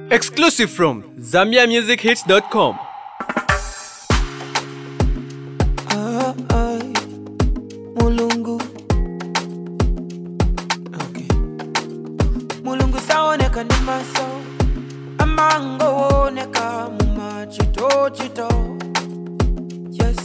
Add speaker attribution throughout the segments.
Speaker 1: Exclusive from ZambiaMusicHits.com.
Speaker 2: Ah, ah, mulungu okay. mulungu saoneka ndi maso amangooneka mumachitochito yes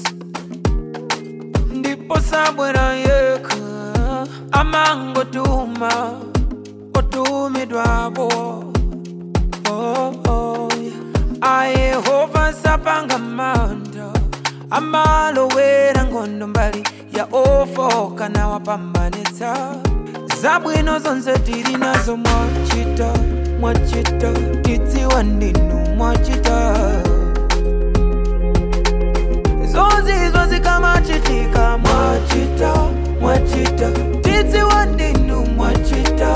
Speaker 2: ndipo sabwera yekha amangotuma otumidwapo oh, oh, yeah. ayehova sapanga manda amalowera nkhondo mbali ya ofoka na wapambanitsa zabwino zonse tili nazo mwachita mwachita tidziwa ndinu mwachita zozizwa zikamachitika mwachita mwachita tidziwa ndinu mwachita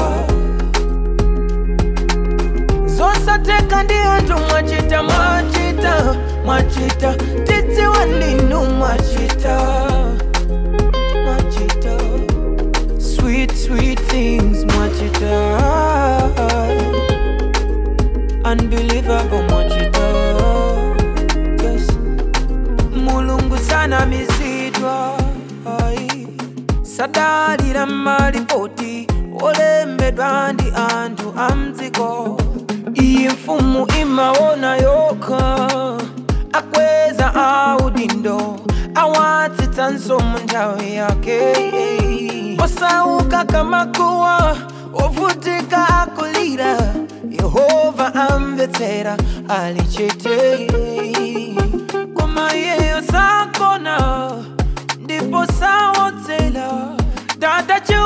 Speaker 2: zosateka ndi anthu mwachita mwachita mwachita tidziwa ndinu mwachita mwachita sweet sweet things mwachita unbelievable mwachita yes mulungu sanamizidwa ai sadalira malipoti olembedwa ndi anthu amdziko iyi mfumu imaona yokha akweza audindo awatsitsanso mu nthawi yake osauka kamakuwa ovutika akulira yehova amvetsera ali chete koma iyeyo sakona ndipo sawodzera dada chiu